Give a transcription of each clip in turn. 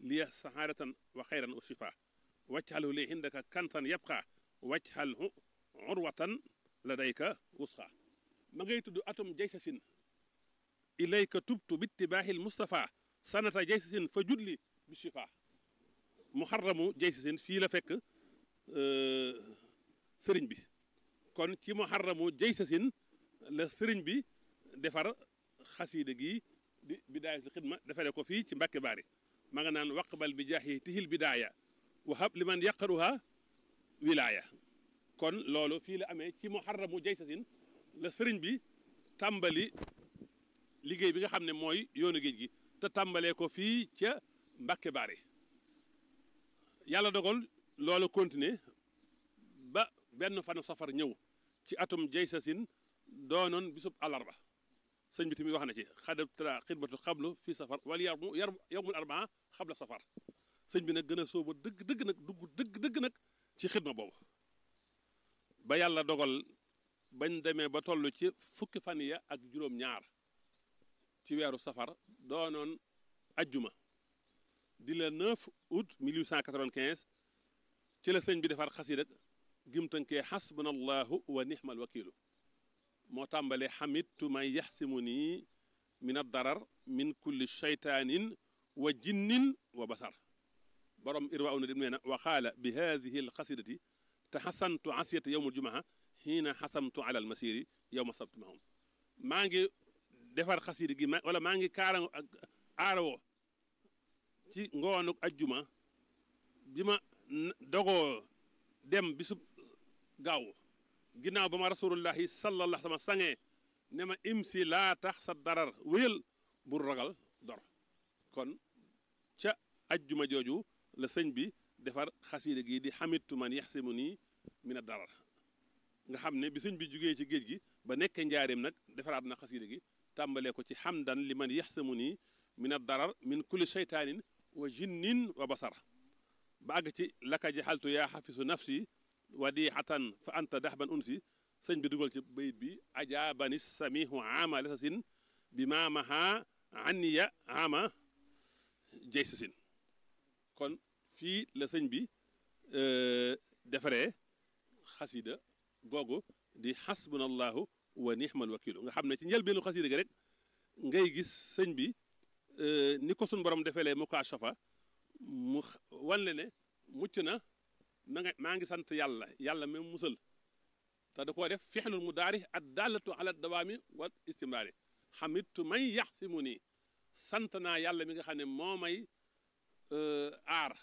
liya sahaadatan wa xayran wa shifa wajxalhu li indaka kantan yabqa wajxalhu urwatan ladayka wusxa ma ngay tudd atum jaysasin ilayka tubtu bittibaaxil mustafa sanata jaysasin fa julli bi shifa muharramu jaysasin fii la fekk sëriñ bi kon ci muharramu jaysasin la sëriñ bi defar xasiida gi di bidaayatul xidma defare ko fii ci mbàkke baari ma nga naan waqbal bi jaahi tihil bidaaya wahab liman yaqaruha wilaaya kon loolu fii la amee ci muharramu jaysasin la sëriñ bi tàmbali liggéey bi nga xam ne mooy yoonu géej gi te tàmbalee ko fii ca mbàkke baari yàlla dogal loolu continuer ba benn fanu safar ñëw ci atum jaysasin doonoon bisub àllarba sëñ bi tamit wax na ci xadab tra xidmatu xablu fii safar wala yar mu yar yowmul arbaa xabla safar sëñ bi nag gën a sóoba dëgg dëgg nag dugg dëgg dëgg nag ci xidma boobu ba yàlla dogal bañ demee ba toll ci fukki fan ya ak juróom-ñaar ci weeru safar doonoon ajjuma di la 9 août 1895 ci la sëñ bi defar xasida gim tënkee xasbunallahu wa nixmal wakiilu moo tàmbalee xamittu man yaxsimu nii min addarar min kulli shaytaanin wa jinnin wa basar borom irwa una dim nee na wa qaala bi hadihi alxasidati taxasantu asiyata yowm aljumaa xiina xasamtu ala almasiri yowma sabti mahum maa ngi defar xasida gi wala maa ngi kaara aarawoo ci ngoonuk ajjuma bi ma dogoo dem bisub gaaw ginnaaw ba ma rasulullahi sallallahu sama sangee ne ma imsi laa tax sa darar wéyal bul ragal dor kon ca ajjuma jooju la sëñ bi defar xasiida gi di xamitu man yaxsimu nii mina darar nga xam ne bi sëñ bi jugee ci géej gi ba nekk njaareem nag defaraat na xasiida gi tàmbalee ko ci xamdan li man yaxsimu nii mina darar min kulli sheytaanin wa jinnin wa basara ba àgg ci laka jaxaltu yaa xafisu nafsi wadixatan fa anta daxban unsi sëñ bi dugal ci bayit bi ajaabani samihu ama lesasin bi maamaha anniya ama jaysasin kon fii la sëñ bi defaree xasida googu di xasbunallahu wa nixmal wakilu nga xam ne ci njëlbeenu xasida gi rek ngay gis sëñ bi ni ko suñ borom defelee mukaashafa mu wan le ne mucc na ma nga maa ngi sant yàlla yàlla même musal te da koo def fixlul mu daari ad dallatu ala dawaami wa istimraari xamitu may yax si mu nii sant naa yàlla mi nga xam ne moo may aar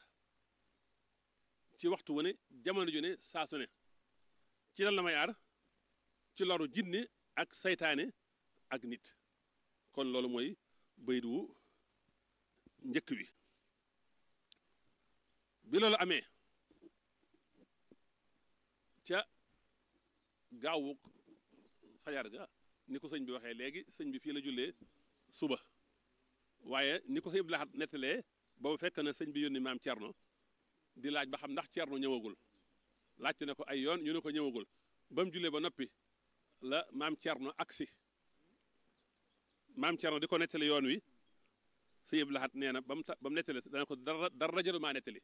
ci waxtu wu ne jamono ju ne saa su ne ci lan la may aar ci loru jinne ak saytaane ak nit kon loolu mooy bayit wu njëkk wi bi loolu amee ca gaawu fajar ga ni ko sëñ bi waxee léegi sëñ bi fii la jullee suba waaye ni ko sëñ bi laxat nettalee boobu fekk na sëñ bi yónni maam Cerno di laaj ba xam ndax Cerno ñëwagul laajte ne ko ay yoon ñu ne ko ñëwagul ba mu jullee ba noppi la maam Cerno agsi maam Cerno di ko nettali yoon wi sëñ bi laxat nee na ba mu ta ba mu nettali dana ko dara dara jëlu maa nettali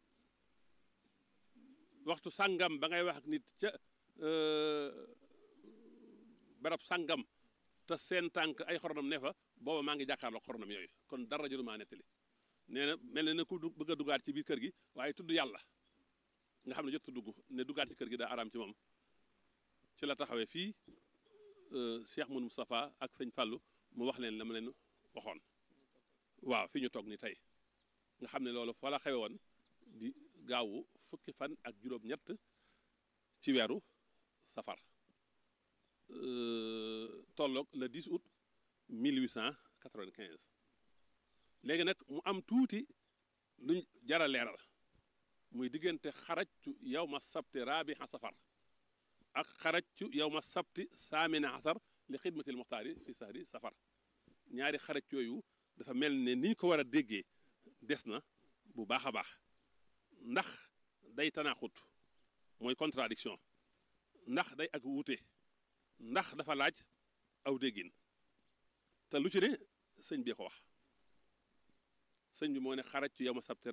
waxtu sàngam ba ngay wax ak nit ca barab sàngam te seen tànk ay xoronam ne fa booba maa ngi jàkkaarloo xoronam yooyu kon dara jëlu maa nettali nee na mel na ku bëgg a dugaat ci biir kër gi waaye tudd yàlla nga xam ne jot dugg ne dugaat ci kër gi daa araam ci moom ci la taxawee fii Cheikh Moun Moustapha ak sëñ Fallou mu wax leen la ma leen waxoon waaw fi ñu toog ni tey nga xam ne loolu fa la xewe woon di gaawu fukki fan ak juróom-ñett ci weeru safar tolloog le 10 août 1895 léegi nag mu am tuuti luñ jara leeral muy diggante xarajtu yow ma sabti raabiha safar ak xarajtu yow ma sabti saamina asar li xidmatil muxtaari fi sahri safar ñaari xaraj yooyu dafa mel ne ni ñu ko war a déggee des na bu baax a baax ndax day tanaaxut mooy contradiction ndax day ak wuute ndax dafa laaj aw déggin te lu ci ne sëñ bi ko wax sëñ bi moo ne xaraj ci yow ma sabti